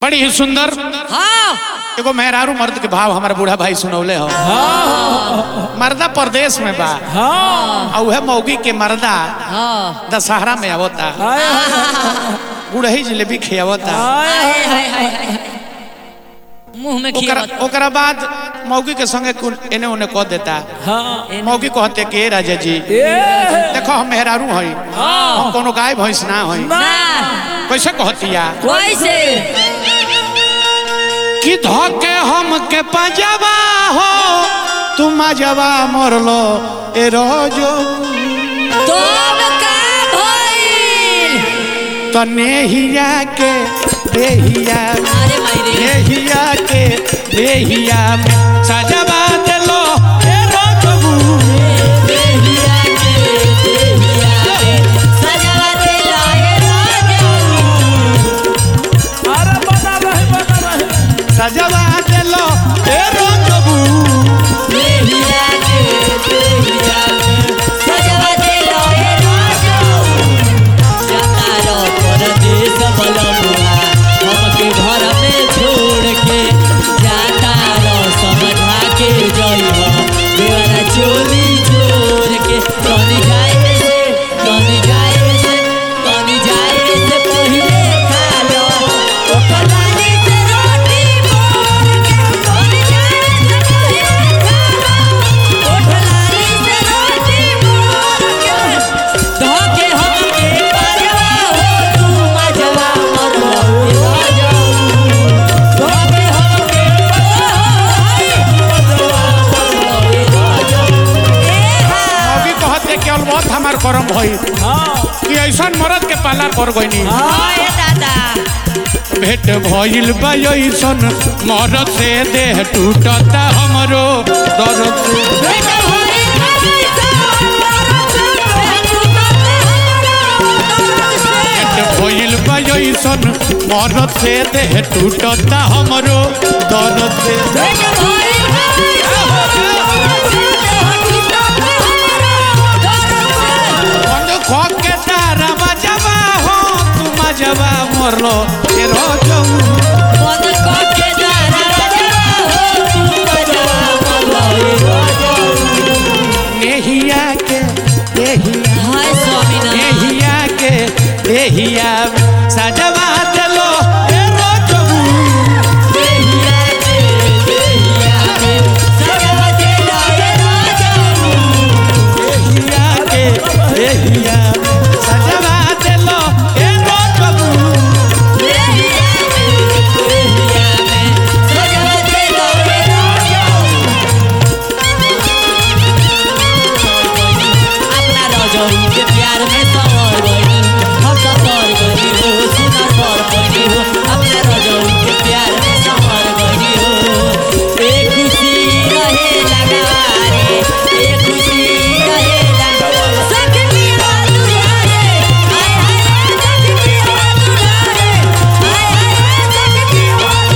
बड़ी ही सुंदर हाँ एगो मेहरारू मर्द के भाव हमारा बूढ़ा भाई सुनौले हो मर्दा परदेश में बा हाँ और उहे मौगी के मर्दा हाँ दशहरा में आवता हाय हाय गुड़ही जिलेबी खियावता हाय हाय, हाय, हाय, हाय। मुंह में ओकरा खिया ओकरा बाद मौगी के संगे कुल एने ओने कह देता हाँ मौगी कहते के राजा जी ए देखो हम मेहरारू हई हम कोनो गाय भैंस ना हई ना कैसे कहतिया कैसे कि धोके हम के पंजवा हो तुम जवा मरलो ए रोजो तुम का भइल तने हिया के देहिया अरे मायरे देहिया के देहिया में सजवा देलो ए रोजो देहिया के देहिया के सजवा दे लाए राजा अरे बना रहे बना रहे सजवा देलो ए रोजो देहिया के देहिया के सजवा दे लाए राजा जाता रो परदेस बलमुआ हमके घर में छोड़ के जाता रो समझा के जइहो देवरा चोली छोड़ के कनी जाए से कनी जाए से कनी जाए से पहिले खा लो ओकर बानी से रोटी मोर के कनी जाए से पहिले खा लो ओकर लाली से रोटी मोर के धोके हमके पाजवा हो तू मजवा मरवा राजा धोके हमके मौगी कहते कि अलबत हमार करम भई हाँ कि ऐसन मरद के पाला कर गईनी दादा भेट भइल बा ऐसन मरद से देह टूटता हमरो दर्द से भेट भइल बा ऐसन मरद से देह टूटता हमरो दर्द से बंद खो के तारा बजवा हो तू मजवा मरलो ए रोजऊ नेहिया के नेहिया नेहिया के नेहिया सजवा देलो ए रोजऊ नेहिया के नेहिया सजवा देलो ए रोजऊ अपना रजनी के प्यार में सवर गई हम तो कर गई हो सुना कर गई हो अपना रजनी के प्यार में सवर गई हो एक खुशी रहे लगारे एक खुशी रहे लगारे सखी दुलारे हाय हाय सखी दुलारे हाय हाय सखी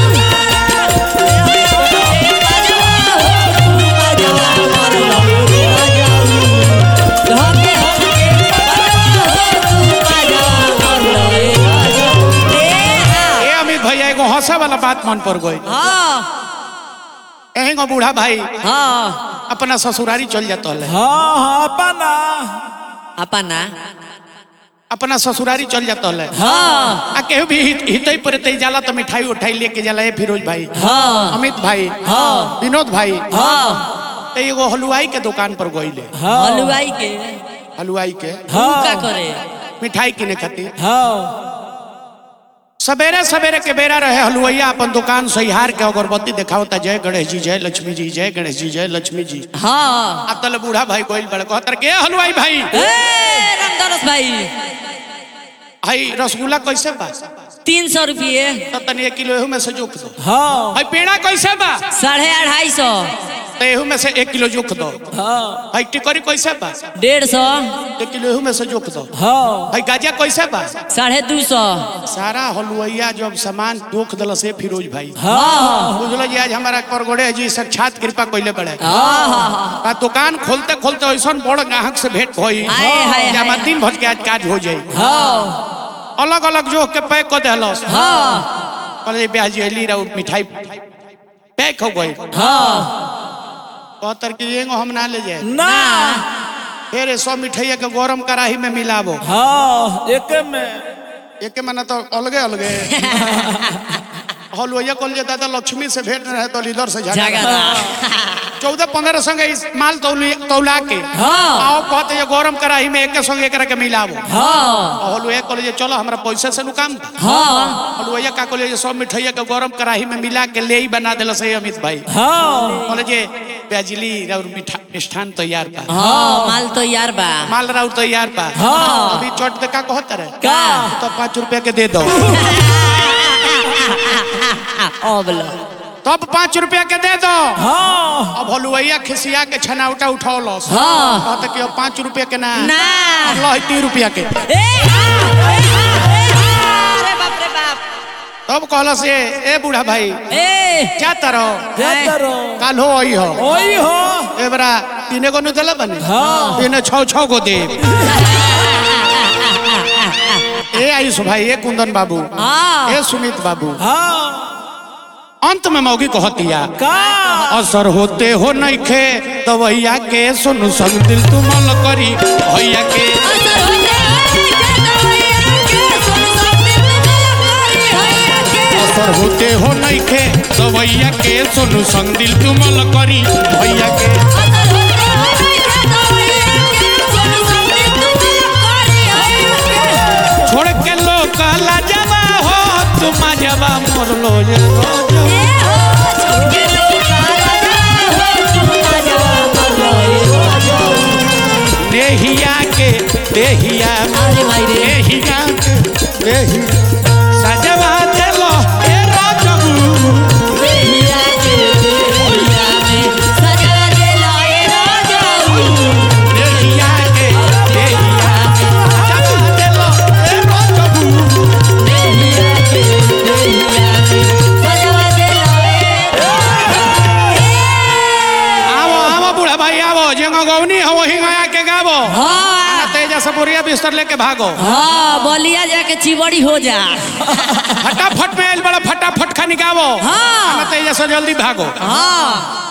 ए अमित भैया एगो हंसे वाला बात मन पर गई एही गो बूढ़ा भाई अपना ससुरारी चल जाता है हाँ हाँ बना अपना अपना ससुरारी चल जाता है हाँ आ केहू भी हित हितई पर तई जाला तो मिठाई उठाई लेके जाला ए फिरोज भाई हाँ अमित भाई हाँ विनोद भाई हाँ तो एगो हलवाई के दुकान पर गईले हाँ हलवाई के हलवाई के तू का करे मिठाई किने खातिर हाँ सवेरे सवेरे के बेरा रहे हलुवैया अपन दुकान सहिहार के अगरबत्ती देखावता जय गणेश जी जय लक्ष्मी जी जय गणेश जी जय लक्ष्मी जी हाँ आ तल बूढ़ा भाई गोइल बड़े कहतर के हलवाई भाई ए रामदास भाई भाई रसगुल्ला कैसे बा तीन सौ रुपये तो तनी एक किलो एहू में से जोख दो हाँ भाई पेड़ा कैसे बा साढ़े अढ़ाई सौ तो एहू में से एक किलो जोख दो हाँ भाई टिकरी कैसे बा डेढ़ सौ एक किलो एहू में से जोख दो हाँ भाई गाजा कैसे बा साढ़े दू सौ सारा हलुवैया जब सामान दोख दल से फिरोज भाई हाँ बुझल जी आज हमारा करगोड़े जी साक्षात कृपा कैले बड़े हाँ हाँ हाँ आ दुकान खोलते खोलते ऐसा बड़ ग्राहक से भेंट भई हाय, हाय, जे हमार हाय। दिन भर के आज काज हो जाई हाँ अलग अलग जो के पैक कर देलस हाँ कहले ब्याजी अली रहा मिठाई पैक हो गई हाँ कहतर कि एगो हम ना ले जाए ना फिर सौ मिठाइया के गरम कढ़ाई में मिलाबो हाँ एक में एक मना तो अलगे अलगे हलुआ कल जे दादा लक्ष्मी से भेंट रहे तो लीडर से झगड़ा झगड़ा चौदह पंद्रह संगे इस माल तौली तौला के हाँ। आओ कहते ये गरम कढ़ाई में एक संगे एकरा के मिलाबो हाँ हलुआ कल जे चलो हमरा पैसा से नु काम हाँ हलुआ का कहले जे सब मिठाइया के गरम कढ़ाई में मिला के ले ही बना देला सही अमित भाई हाँ कहले जे ब्याजली और मिठा मिष्ठान तैयार बा हाँ माल तो यार बा माल राउर तैयार बा हाँ। अभी चट दे का कहत रहे का तो पाँच रुपया के दे दो ओबलो तब पाँच रुपया के दे दो हाँ अब हलुआ खिसिया के छनाउटा उठौलस हाँ कहते कि अब पाँच रुपया के ना ना अब लो तीन रुपया के ए हाँ, ए हाँ, ए हाँ, अरे बाप रे बाप तब कहलस ए ए बूढ़ा भाई ए जाता रहो देते रहो काल हो आई हो ओही हो ए बरा तीने को नुदला बने हाँ। तीने छौ छौ को दे ए आयुष भाई ए कुंदन बाबू हाँ ए सुमित बाबू हाँ अंत में मौगी कहतिया का असर होते हो नइखे तो भैया के सुन संग दिल तुमल करी भैया के असर होते असर होते हो नइखे तो भैया के सुन संग दिल तुमल करी भैया के छोड़ के लोग लाजवा हो तुम जवा मोर लो जे रोजो। देहिया के देहिया अरे भाई रे। देहिया के देहिया सजवा देलो ए राजबू देहिया के देहिया सजवा देलो ए राजबू आवो आवो बूढ़ा भाई आवो जेंगो गौनी हो वही गया के गावो हाँ तेजा से बोरिया बिस्तर लेके भागो हाँ बलिया जाके चिबड़ी हो जा फटाफट में आइल बड़ा फटाफट खानी गावो हाँ तेजा से जल्दी भागो हाँ